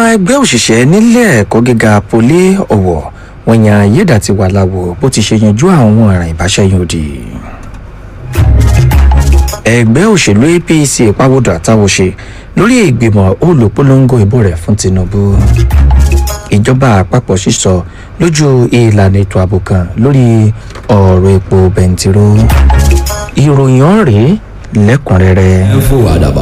ẹgbẹ́ òṣìṣẹ́ nílé ẹ̀kọ́ gíga poli ọ̀wọ̀ wọ́n yan ayédàtiwà láwo bó ti ṣe yanjú àwọn ọ̀ràn ìbáṣẹ́yìn òdì. ẹgbẹ́ òṣèlú apc pàwọ́dà táwọn ṣe lórí ìgbìmọ̀ olùpolongo ìbò rẹ̀ fún tinubu. ìjọba àpapọ̀ sísọ lójú ìlànà ètò ààbò kan lórí ọ̀rọ̀ epo bẹntiró. ìròyìn ọ̀rẹ́ lẹ́kùnrẹ́rẹ́. ẹ̀ ń fò àdàbà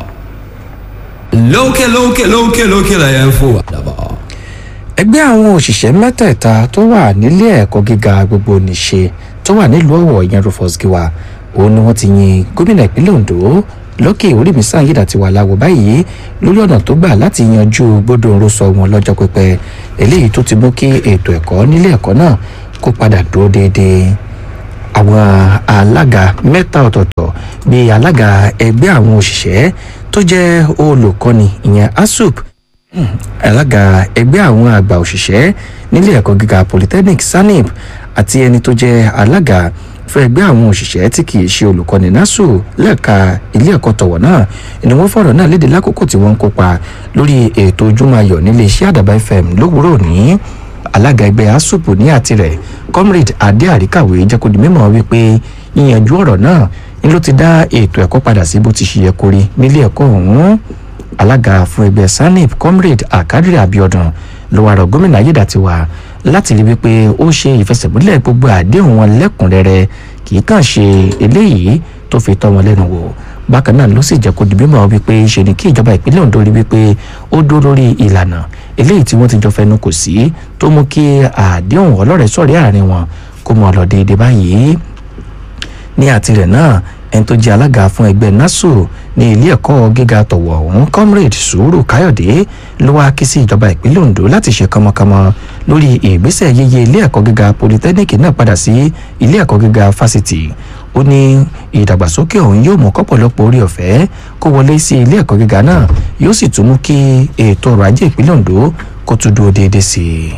lókè lókè lókè lókè la yẹn ń fò àdàbà. ẹgbẹ́ àwọn òṣìṣẹ́ mẹ́tẹ̀ẹ̀ta tó wà nílé ẹ̀kọ́ gíga gbogbo nìṣe tó wà nílùú ọ̀wọ̀ ìyẹn rufus giwa òun ni wọ́n ti yin gómìnà ìpínlẹ̀ ondo lókè orímísàn yídà ti wà láwọ̀ báyìí lórí ọ̀nà tó gbà láti yanjú gbódòǹrò sọ wọn lọ́jọ́ pípẹ́ eléyìí tó ti mú kí ètò ẹ̀kọ́ nílé ẹ̀kọ́ náà kó padà dúró déédéé àwọn alága mẹ́ta ọ̀tọ̀ọ̀tọ̀ bíi alága ẹgbẹ́ àwọn òṣìṣẹ́ tó jẹ́ olùkọ́ni ìyẹn asup alága ẹgbẹ́ àwọn àgbà òṣìṣẹ́ nílé ẹ̀kọ́ gíga polytechnic sanip àti ẹni tó jẹ́ alága fún ẹgbẹ́ àwọn òṣìṣẹ́ tí kì í ṣe olùkọ́ni nasu lẹ́ka ilé ẹ̀kọ́ tọ̀wọ̀ náà ni wọ́n fọ̀rọ̀ náà léde lákòókò tí wọ́n ń kópa lórí ètò ojúmọ́ ayọ̀ nílé iṣẹ́ àdàbà fm lówùúrọ̀ ní alága ẹgbẹ́ asup ní àtirẹ̀ comrade adé àríkàwé jẹ́ kó di mímọ́ wípé yíyanjú ọ̀rọ̀ náà ni ló ti dá ètò ẹ̀kọ́ padà sí bó ti ṣe yẹ kó rí nílé ẹ̀kọ́ ọ̀hún alága fún ẹgbẹ́ sanip comrade akadiri abiodun ló wà rọ gómìnà ayédàtiwa láti rí wípé ó ṣe ìfẹsẹ̀múlẹ̀ gbogbo àdéhùn wọn lẹ́kùnrẹ́rẹ́ kì í kàn ṣe eléyìí tó fi tọ́ wọn lẹ́nu wò bákan náà ló sì jẹ́ kó di mímọ́ wípé ṣe ni kí ìjọba ìpínlẹ̀ ondo rí wípé ó dúró lórí ìlànà eléyìí tí wọ́n ti jọ fẹnu kò sí tó mú kí àdéhùn ọlọ́rẹ̀ sọ̀rí àárín wọn kó mọ lọ déédéé báyìí ní àtirẹ̀ náà ẹni tó jẹ́ alága fún ẹgbẹ́ nasu ní ilé ẹ̀kọ́ gíga tọ̀wọ̀ ọ̀hún comrade sùúrù káyọ̀dé ló wá ké sí ìjọba ìpínlẹ̀ ondo láti ṣe kánmọ́kánmọ́ lórí ìgbésẹ̀ yíyí ilé ẹ̀kọ́ gíga polytechnic náà padà sí ilé ẹ̀kọ́ gíga fásitì ó ní ìdàgbàsókè ọ̀hún yóò mú kọ́pọ̀lọpọ̀ orí ọ̀fẹ́ kó wọlé sí ilé ẹ̀kọ́ gíga náà yóò sì tún mú kí ètò ọrọ̀ ajé ìpínlẹ̀ ondo kó tún dúró déédéé sí i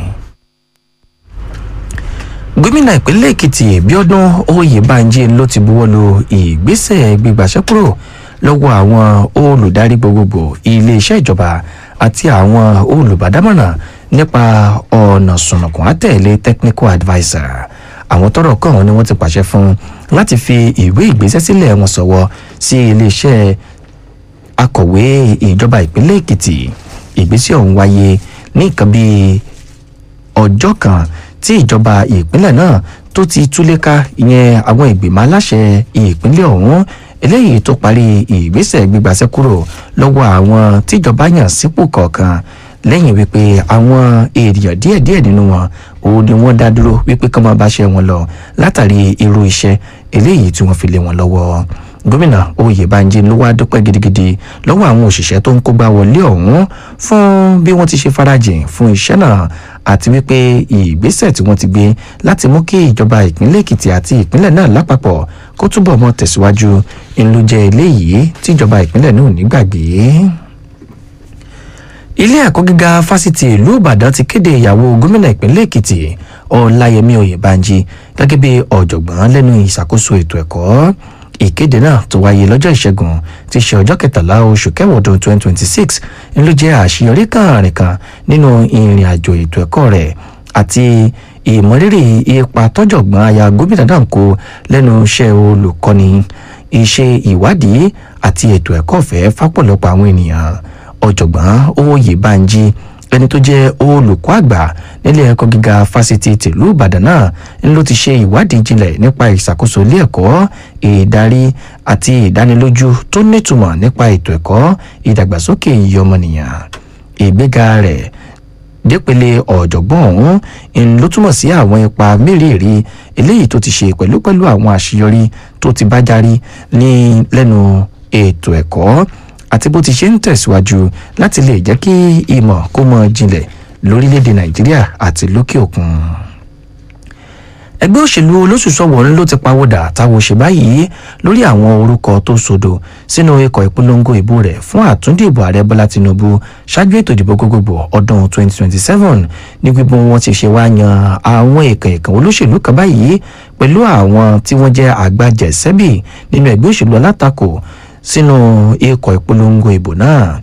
gómìnà ìpínlẹ̀ èkìtì bíọ́dún oyèbánjí ló ti buwọ́ lu ìgbésẹ̀ gbígbàṣẹ́ kúrò lọ́wọ́ àwọn olùdarí gbogbogbò iléeṣẹ́ ìjọba àti àwọn olùbádámọ̀ràn nípa ọ̀nà sùnùkùn àtẹ̀lé technical adviser àwọn tọrọ kàn ni wọ́n ti pàṣẹ fún láti fi ìwé ìgbésẹ̀ sílẹ̀ wọn sọ̀wọ́ sí iléeṣẹ́ akọ̀wé ìjọba ìpínlẹ̀ èkìtì ìgbésẹ̀ ọ̀hún wáyé ní nǹkan bíi ọjọ́ kan tí ìjọba ìpínlẹ̀ náà tó ti túléka ìyẹn àwọn ìgbìmọ̀ aláṣẹ ìpínlẹ̀ ọ̀hún eléyìí tó parí ìgbésẹ̀ gbígbàsẹ́ kúrò lọ́wọ́ àwọn tíjọba yàn sípò kọ̀ọ̀kan lẹ́yìn wípé àwọn èèyàn díẹ̀díẹ̀ nínú wọn òun ni wọ́n dá dúró wípé kọ́ máa báṣẹ́ wọn lọ látàrí irú iṣẹ́ eléyìí tí wọ́n fi lé wọn lọ́wọ́ gómìnà oyèbánjí ló wá dúpẹ́ gidigidi lọ́wọ́ àwọn òṣìṣẹ́ tó ń kógbá wọlé ọ̀hún fún bí wọ́n ti ṣe farajìn fún iṣẹ́ náà àti wípé ìgbésẹ̀ tí wọ́n ti gbé láti mú kí ìjọba ìpínlẹ̀ èkìtì àti ìpínlẹ̀ náà lápapọ̀ kó túbọ̀ mọ́ tẹ̀síwájú ńlú jẹ́ eléyìí tíjọba ìpínlẹ̀ náà ò ní gbàgbé ilé ẹ̀kọ́ gíga fásitì ìlú ìbàdàn ti kéde ìyàwó gómìnà ìpínlẹ̀ èkìtì ọláyẹmí oyèbánjí gẹ́gẹ́ bí ọ̀jọ̀gbọ́n lẹ́nu ìṣàkóso ètò ẹ̀kọ́ ìkéde náà tó wáyé lọ́jọ́ ìṣẹ́gun ti ṣe ọjọ́ kẹtàlá oṣù kẹwàá ọdún twenty twenty six ló jẹ́ àṣeyọrí kàrin kan nínú ìrìn àjò ètò ẹ̀kọ́ rẹ̀ àti ìmọ̀rírì ipa tọ́jọ̀gbọ́n aya gómìnà náà kó lẹ́nu iṣẹ́ olùkọ́ni iṣẹ́ ìwádìí àti ètò ẹ̀kọ́ ọ̀fẹ́ fápọ̀lọpọ̀ àwọn ènìyàn ọ̀jọ̀gbọ́n oyèbánjí ẹni tó jẹ́ olùkọ́ àgbà nílé ẹ̀kọ́ gíga fásitì tìlú ìbàdàn náà ń ló ti ṣe ìwádìí jinlẹ̀ nípa ìṣàkóso ilé ẹ̀kọ́ ìdarí àti ìdánilójú tó nítumọ̀ nípa ètò ẹ̀kọ́ ìdàgbàsókè iye ọmọnìyàn ìgbéga rẹ̀ dépele ọ̀jọ̀gbọ́n ọ̀hún ń ló túmọ̀ sí àwọn ipa mérìírí eléyìí tó ti ṣe pẹ̀lú pẹ̀lú àwọn àṣeyọrí tó ti bá járí ní lẹ́nu ètò ẹ̀kọ́ àti bó ti ṣe ń tẹ̀síwájú láti lè jẹ́ kí ìmọ̀ kó mọ jinlẹ̀ lórílẹ̀‐èdè nàìjíríà àti lókè òkun. ẹgbẹ́ òṣèlú olóṣùṣọ́wọ̀ ló ti pawọ́dà táwọn ṣe báyìí lórí àwọn orúkọ tó sodo sínú ikọ̀ ìpolongo ìbò rẹ̀ fún àtúndìbò ààrẹ bọ́lá tinubu ṣáájú ètò ìdìbò gbogbogbò ọdún 2027 ní gbígbó wọn ti ṣe wá yan àwọn èèkàn èèkàn olóṣèlú kan báyìí pẹ̀lú àwọn tí wọ́n jẹ́ àgbàjẹsẹ́bì nínú ẹgbẹ́ òṣèlú alátakò sínú ikọ̀ ìpolongo ìbò náà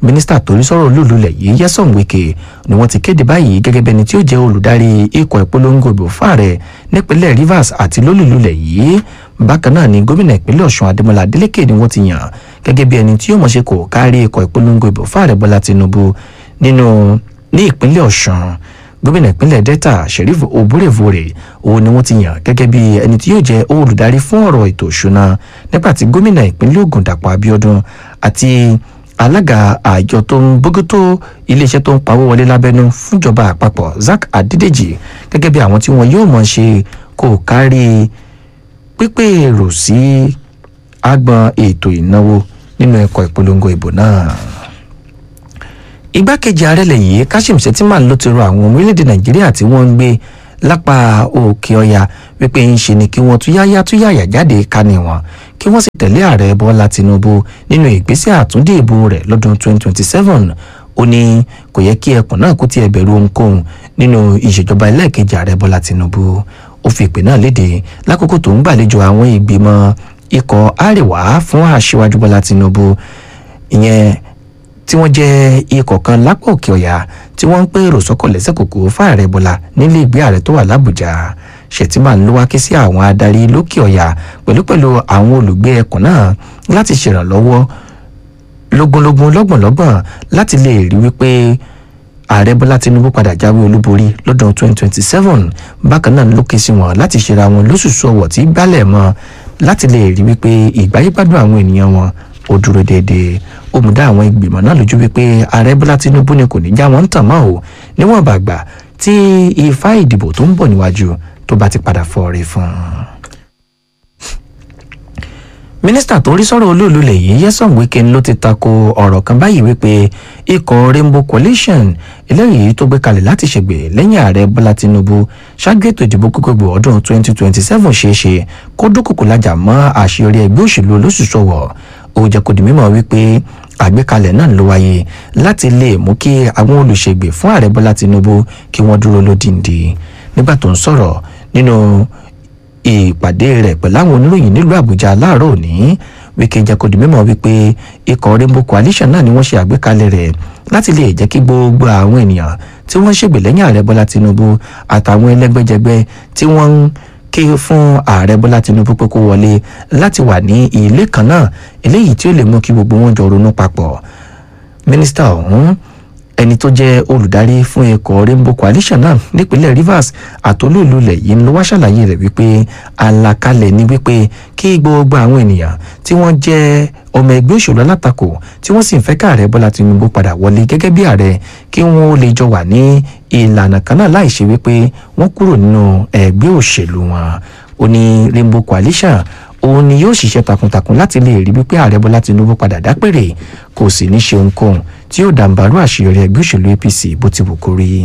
mínísítà torí sọ̀rọ̀ olúlulẹ̀ yìí Nyesom Wike ni wọ́n ti kéde báyìí gẹ́gẹ́ bí ẹni tí ó jẹ́ olùdarí ikọ̀ ìpolongo ìbò fún ààrẹ nípínlẹ̀ Rivers àti lólùlulẹ̀ yìí bákan náà ni gómìnà ìpínlẹ̀ Ọ̀ṣun Adémọ́lá Adélékè ni wọ́n ti yàn gẹ́gẹ́ bí ẹni tí yóò mọ̀ ṣe kò kárí ikọ̀ ìpolongo ìbò fún ààrẹ Bọ́lá Tinubu nínú ní ìpínlẹ̀ Ọ̀ṣun gómìnà ìpínlẹ̀ Delta Sheriff Oborevore òun ni wọ́n ti yàn gẹ́gẹ́ bí ẹni tí yóò jẹ́ olùdarí fún ọ̀rọ̀ ètò ìṣúná nígbà tí gómìnà ìpínlẹ̀ Ògùn Dàpọ̀ Abíọ́dún àti alága àjọ tó ń bójútó iléeṣẹ́ tó ń pawó wọlé lábẹ́nú fúnjọba àpapọ̀ Zack Adédèjì gẹ́gẹ́ bí àwọn tí wọn yóò mọ̀ ṣe kò kárí pípé èrò sí agbọn ètò ìnáwó nínú ẹ̀kọ́ ìpolongo ìbò náà igbákejì ààrẹ lẹ́yìn Kashim Shettima ló ti rọ àwọn ọmọ orílẹ̀-èdè Nàìjíríà tí wọ́n ń gbé lápá òkè ọya wípé ń ṣe ni kí wọ́n túyáyá túyàyà jáde kání wọn kí wọ́n sì tẹ̀lé ààrẹ Bọ́lá Tinubu nínú ìgbésẹ̀ àtúndì ìbò rẹ̀ lọ́dún 2027 ó ní kò yẹ kí ẹkùn náà kó tiẹ̀ bẹ̀rù ohunkóhun nínú ìṣèjọba ẹlẹ́ẹ̀kejì ààrẹ Bọ́lá Tinubu ó fi ìpè náà léde lákòókò tó ń gbàlejò àwọn ìgbìmọ̀ ikọ̀ àríwá fún aṣíwájú Bọ́lá Tinubu ìyẹn tí wọ́n jẹ́ ikọ̀ kan lápá òkè ọ̀yà tí wọ́n ń pè èrò sọ́kọ̀ lẹ́sẹ̀kòkò fáàrẹ̀ bọ́lá nílé ìgbé ààrẹ tó wà lábùjá Shettima ló wá ké sí àwọn adarí lókè ọ̀yà pẹ̀lúpẹ̀lú àwọn olùgbé ẹkùn náà láti ṣèrànlọ́wọ́ lógúnlógún lọ́gbọ̀nlọ́gbọ̀n láti lè rí wípé ààrẹ bọ́lá tinubu padà jáwé olúborí lọ́dún 2027 bákan náà ló ké sí wọn láti ṣera wọn lóṣùṣù ọwọ̀ tí gbálẹ̀ mọ́ láti lè rí wípé ìgbáyégbádùn àwọn ènìyàn wọn ó dúró déédéé ó mú dá àwọn ìgbìmọ̀ náà lójú wípé ààrẹ bọ́lá tinubu ni kò ní já wọn tàn mọ́ o níwọ̀n bàgbà tí ifá ìdìbò tó ń bọ̀ níwájú tó bá ti padà fọ́ọ̀rẹ́ fún un. mínísítà tó rí sọ̀rọ̀ olóòlù lẹ́yìn Nyesom Wike ló ti tako ọ̀rọ̀ kan báyìí wípé ikọ̀ Rainbow Coalition eléyìí tó gbé kalẹ̀ láti ṣègbè lẹ́yìn ààrẹ bọ́lá tinubu ṣáájú ètò ìdìbò gbogbogbò ọdún 2027 ṣeéṣe kó dúkòkò lájà mọ́ àṣeyọrí ẹgbẹ́ òṣèlú olóṣùṣọwọ̀ ó jẹ́ kó di mímọ̀ wípé àgbékalẹ̀ náà ló wáyé láti lè mú kí àwọn olùṣègbè fún ààrẹ bọ́lá tinubu kí wọ́n dúró lódìndí nígbà tó ń sọ̀rọ̀ nínú ìpàdé rẹ̀ pẹ̀lú àwọn oníròyìn nílùú àbújá láàárọ̀ òní wíkẹ jẹ́ kó di mímọ̀ wípé ikọ̀ rainbow coalition náà ni wọ́n ṣe àgbékalẹ̀ rẹ̀ láti lè jẹ́ kí gbogbo àwọn ènìyàn tí wọ́n ṣègbè lẹ́yìn ààrẹ bọ́lá tinubu àtàwọn ẹlẹ́gbẹ́jẹgbẹ́ tí wọ́n ń ké fún ààrẹ bọ́lá tinubu pé kó wọlé láti wà ní ilé kan náà eléyìí tí ó lè mú kí gbogbo wọn jọ ronú papọ̀ mínísítà ọ̀hún ẹni tó jẹ́ olùdarí fún ikọ̀ rainbow coalition náà nípínlẹ̀ rivers àtolúlulẹ̀ yìí ló wá ṣàlàyé rẹ̀ wípé àlàkalẹ̀ ni wípé kí gbogbo àwọn ènìyàn tí wọ́n jẹ́ ọmọ ẹgbẹ́ òṣèlú alátakò tí wọ́n sì ń fẹ́ káàrẹ bọ́lá tinubu padà wọlé gẹ́gẹ́ bí ààrẹ kí wọ́n ó lè jọ wà ní ìlànà kan náà láì ṣe wípé wọ́n kúrò nínú ẹgbẹ́ òṣèlú wọn ó ní rainbow coalition òun ni yóò ṣiṣẹ́ takuntakun láti lè rí wípé ààrẹ bọ́lá tinubu padà dápèrè kò sì ní ṣe ohunkóhun tí yóò dàǹbarú àṣeyọrí ẹgbẹ́ òṣèlú apc bó ti wù kó rí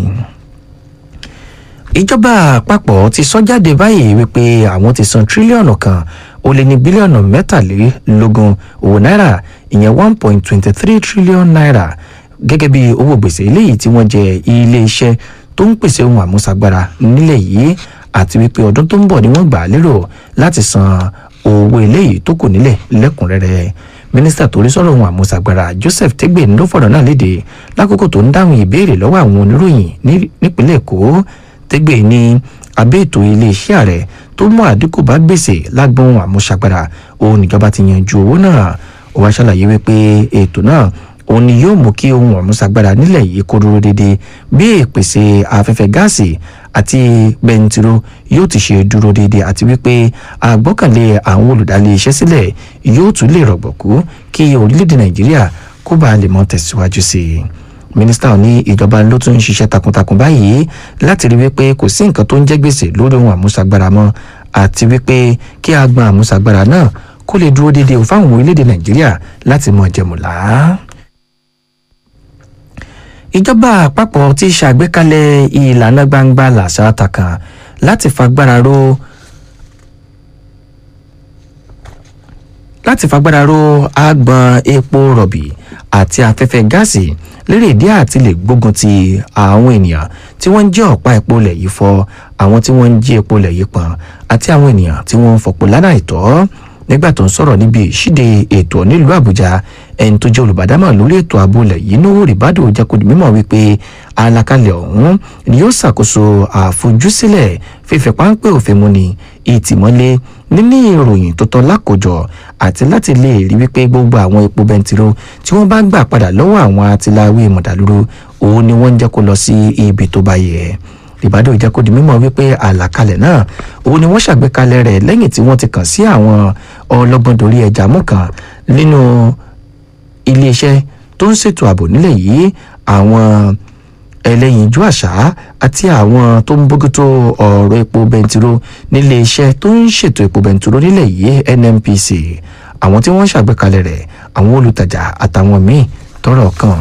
ìjọba àpapọ̀ ti sọ jáde báyìí wípé àwọn ti san tírílíọ̀nù kan ó lé ní bílíọ̀nù mẹ́tàlélógún owó náírà ìyẹn one point twenty three trillion naira gẹ́gẹ́ bí owó gbèsè eléyìí tí wọ́n jẹ ilé iṣẹ́ tó ń pèsè ohun àmúṣagbára nílẹ̀ yìí àti wípé ọdún tó ń bọ̀ ni wọ́n gbà á lérò láti san owó eléyìí tó kù nílẹ̀ lẹ́kùnrẹ́rẹ́ mínísítà tó rí sọ̀rọ̀ ohun àmúṣagbára joseph tegbe ló fọ̀rọ̀ náà léde lákòókò tó ń dáhùn ìbéèrè lọ́wọ́ àwọn oníròyìn nípínlẹ̀ èkó tegbe ní abẹ́ ètò iléeṣẹ́ ààrẹ tó mú àdínkù bá gbèsè lágbọ́n ohun àmúṣagbára òun níjọba ti yanjú owó náà ó wá ṣàlàyé wípé ètò náà òun ni yóò mú kí ohun àmúṣagbára nílẹ̀ yìí kó dúró déédéé bí ìpèsè afẹ́fẹ́ gáàsì àti bẹntiró yóò ti ṣe dúró déédéé àti wípé àgbọ́kànlé àwọn olùdálé iṣẹ́ sílẹ̀ yóò tún lè rọ̀gbọ̀kú kí orílẹ̀-èdè nàìjíríà kó bá lè mọ́ tẹ̀síwájú sí i mínísítà ní ìjọba ló tún ń ṣiṣẹ́ takuntakun báyìí láti rí wípé kò sí nǹkan tó ń jẹ́ gbèsè lórí ohun àmúṣagbára mọ́ àti wípé kí agbọn àmúṣagbára náà kó lè dúró déédéé fáwọn orílẹ̀-èdè nàìjíríà láti mọ jẹmùlá ìjọba àpapọ̀ ti ṣàgbékalẹ̀ ìlànà gbangba làṣà kan láti fagbára ro láti fagbára ro agbọn epo rọ̀bì àti afẹ́fẹ́ gáàsì lérè ìdí àti lè gbógun ti àwọn ènìyàn tí wọ́n ń jí ọ̀pá epo lẹ̀ yìí fọ́ àwọn tí wọ́n ń jí epo lẹ̀ yìí pọ̀n àti àwọn ènìyàn tí wọ́n ń fọpo lánàá ìtọ́ nígbà tó ń sọ̀rọ̀ níbi ìṣíde ètò nílùú àbújá ẹni tó jẹ́ olùbádámọ̀ lórí ètò ààbò ilẹ̀ yìí Nuhu Ribadu jẹ́ kó di mímọ̀ wípé àlàkalẹ̀ ọ̀hún ni yóò ṣàkóso àfojúsílẹ̀ fífi páńpẹ́ òfin múni ìtìmọ́lé níní ìròyìn tó tọ́ lákòjọ àti láti lè rí wípé gbogbo àwọn epo bẹntiró tí wọ́n bá gbà padà lọ́wọ́ àwọn atiláwé mọ̀dàlúrú òun ni wọ́n ń jẹ́ kó lọ sí ibi tó bá yẹ ìbádọ́ ìjẹ́ kó di mímọ̀ wípé àlàkalẹ̀ náà òun ni wọ́n ṣàgbékalẹ̀ rẹ̀ lẹ́yìn tí wọ́n ti kàn sí àwọn ọlọ́gbọ́n dorí ẹja mú kan nínú iléeṣẹ́ tó ń ṣètò ààbò nílẹ̀ yìí àwọn ẹlẹ́yinjú àṣà àti àwọn tó ń bójútó ọ̀rọ̀ epo bẹntiró nílé iṣẹ́ tó ń ṣètò epo bẹntiró nílẹ̀ yìí NNPC àwọn tí wọ́n ṣàgbékalẹ̀ rẹ̀ àwọn olùtajà àtàwọn míì tọ́rọ̀ kàn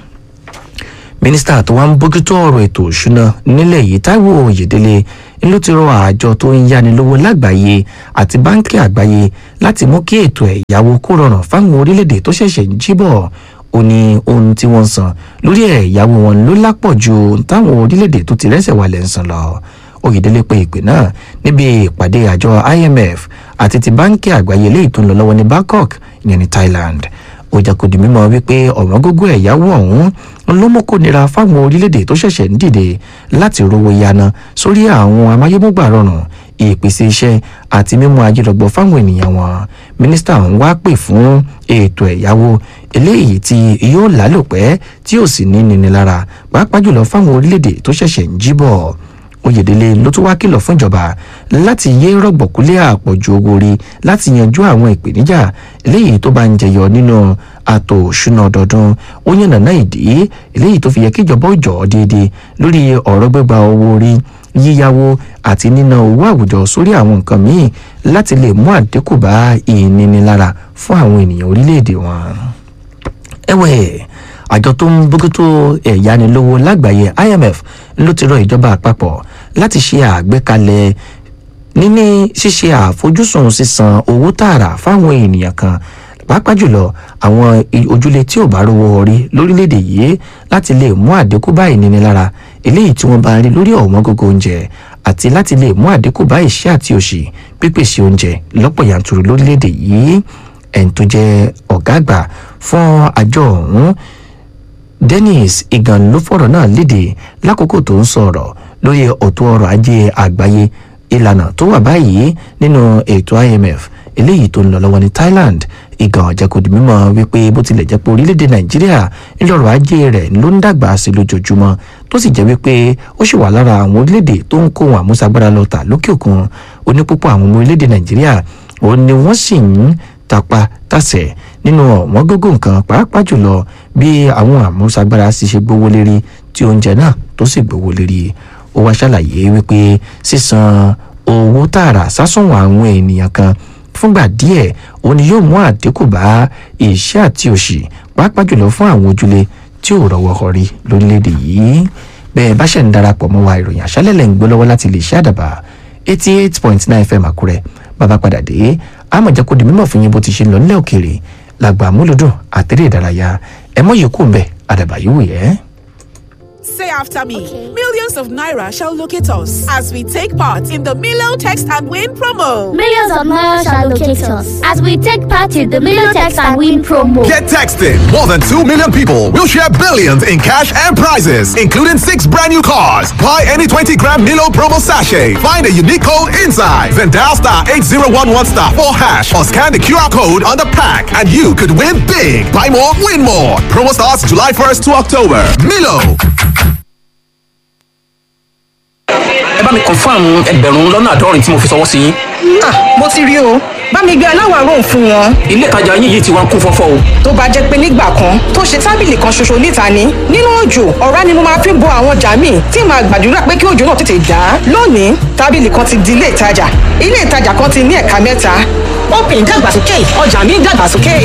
mínísítà tó wá ń bójútó ọ̀rọ̀ ètò òṣùná nílẹ̀ yìí Táíwò Oyèdélé ló ti rọ àjọ tó ń yánilówó lágbàáyé àti báńkì àgbáyé láti mú kí ètò ẹ̀yáwó kó rọrùn fáwọn orílẹ̀-èdè tó ṣẹ̀ṣẹ̀ ń jíbọ̀ ó ní ohun tí wọ́n ń san lórí ẹ̀yáwó wọn ló lápọ̀ ju táwọn orílẹ̀-èdè tó ti rẹ́sẹ̀ wálẹ̀ ń san lọ Oyèdélé pe ìpè náà níbi ìpàdé àjọ IMF àti ti báńkì àgbáyé léyìí tó ń lọ lọ́wọ́ ní Bangkok ìyẹn ní Thailand ó jẹ́ kó di mímọ̀ wípé ọ̀wọ́n gógó ẹ̀yáwó ọ̀hún ló mú kó nira fáwọn orílẹ̀-èdè tó ṣẹ̀ṣẹ̀ ń dìde láti rówó yana sórí àwọn amáyémúgbà rọrùn ìpèsè iṣẹ́ àti mímú ajírọ̀gbọ̀ fáwọn ènìyàn wọn mínísítà ń wá pè fún ètò ẹ̀yáwó eléyìí tí yóò lálòpẹ́ tí ò sì ní níní lára pàápàá jùlọ fáwọn orílẹ̀-èdè tó ṣẹ̀ṣẹ̀ ń jíbọ̀ Oyèdélé ló tún wá kìlọ̀ fún ìjọba láti yé rọ̀gbọ̀kúlé àpọ̀jù owó orí láti yanjú àwọn ìpèníjà eléyìí tó bá ń jẹyọ nínú àtò òṣùnà ọdọọdún ó yànnàná ìdí eléyìí tó fi yẹ kíjọba ó jọ̀ọ́ déédéé lórí ọ̀rọ̀ gbígba owó orí yíyáwó àti níná owó àwùjọ sórí àwọn nǹkan míì láti lè mú àdínkù bá ìnínilára fún àwọn ènìyàn orílẹ̀-èdè wọn. ẹ̀wẹ̀ àjọ tó ń bójútó ẹ̀yánilówó lágbàáyé IMF ló ti rọ ìjọba àpapọ̀ láti ṣe àgbékalẹ̀ níní ṣíṣe àfojúsùn sísan owó tààrà fáwọn ènìyàn kan pàápàá jùlọ àwọn ojúlé tí ò bá rówó orí lórílẹ̀‐èdè yìí láti lè mú àdínkù bá ìnínilára eléyìí tí wọ́n bá ń rí lórí ọ̀wọ́n gógó oúnjẹ àti láti lè mú àdínkù bá ìṣẹ́ àti òṣì pípèsè oúnjẹ lọ́pọ̀ yanturu lórílẹ̀‐èdè yìí ẹni tó jẹ́ ọ̀gá àgbà fún àjọ ọ̀hún Dennis Igan ló fọ̀rọ̀ náà léde lákòókò tó ń sọ̀rọ̀ lórí ọ̀tún ọrọ̀ ajé àgbáyé ìlànà tó wà báyìí nínú ètò IMF eléyìí tó ń lọ lọ́wọ́ ní Thailand Igan jẹ́ kó di mímọ̀ wípé bó tilẹ̀ jẹ́ pé orílẹ̀-èdè Nàìjíríà ńlọrọ̀ ajé rẹ̀ ló ń dàgbà sí lójoojúmọ́ tó sì jẹ́ wípé ó sì wà lára àwọn orílẹ̀-èdè tó ń kó wọn àmúṣagbára lọ tà lókè òkun onípúpọ̀ àwọn ọmọ orílẹ̀-èdè Nàìjíríà òun ni wọ́n sì ń tapa tàsẹ̀ nínú ọ̀wọ́n gógó nǹkan pàápàá jùlọ bí àwọn àmúṣagbára sì ṣe gbówó lérí tí oúnjẹ náà tó sì gbówó lérí ó wá ṣàlàyé wípé sísan owó tààrà sásùnwọ̀n àwọn ènìyàn kan fúngbà díẹ̀ òun ni yóò mú àdínkù bá ìṣẹ́ àti òṣì pàápàá jùlọ fún àwọn ojúlé tí ò rọ́wọ́ họrí lórílẹ̀‐èdè yìí bẹ́ẹ̀ bá ṣẹ̀ ń darapọ̀ mọ́ wa ìròyìn àṣálẹ̀ lẹ́ ń gbọ́ lọ́wọ́ láti lè ṣe àdàbà eighty eight point nine fm àkúrẹ́ bàbá padà dé àmọ̀ jẹ́ kó di mímọ̀ fún yín bó ti ṣe ń lọ nílẹ̀ òkèèrè làgbà múlùdùn àtẹ̀rẹ̀ ìdárayá ẹ mọ̀ yìí kù ń bẹ̀ àdàbà yìí wù yẹ́. Say after me. Millions of naira shall locate us as we take part in the Milo Text and Win promo. Millions of naira shall locate us as we take part in the Milo Text and Win promo. Get texting. More than 2 million people will share billions in cash and prizes, including six brand new cars. Buy any 20 gram Milo promo sachet. Find a unique code inside. Then dial star 8011 star 4 hash or scan the QR code on the pack and you could win big. Buy more, win more. Promo starts July 1st to October. Milo. ẹ bá mi confam ẹgbẹ̀rún lọ́nà àádọ́rin tí mo fi ṣọwọ́ sí yín. Ah, mo ti rí o bá mi gbé aláwárò fún wọn ilé ìtajà yín yìí ti wá ń kún fọ́fọ́ o. tó bá jẹ́ pé nígbà kan tó ṣe tábìlì kan ṣoṣo níta ni nínú òjò ọ̀rá ni mo máa fi bo àwọn ọjà míì tí màá gbàdúrà pé kí òjò náà tètè dá lónìí tábìlì kan ti di ilé ìtajà ilé ìtajà kan ti ní ẹ̀ka mẹ́ta open dàgbàsókè ọjà mi dàgbàsókè.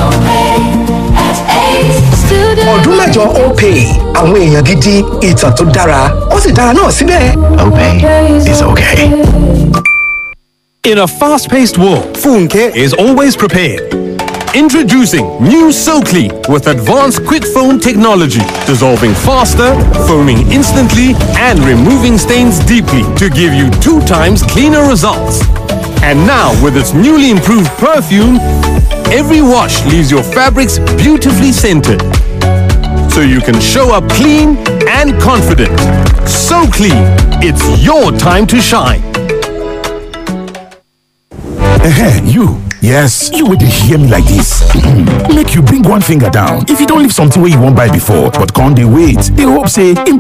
ọdún mẹ́jọ opay àwọn èèyàn gidi ìtàn tó dára ó sì dára náà síbẹ̀. Opay is okay. In a fast paced world, Funke is always prepared. Introducing new SoClean with advanced quick foam technology, dissolving faster, foaming instantly, and removing stains deeply to give you two times cleaner results. And now, with its newly improved perfume, every wash leaves your fabrics beautifully scented. So you can show up clean and confident. So clean, it's your time to shine. Ehen, you. Yes, you will hear me like this. Make you bring one finger down. If you don't leave something where you won't buy before, but can't they wait? They hope say,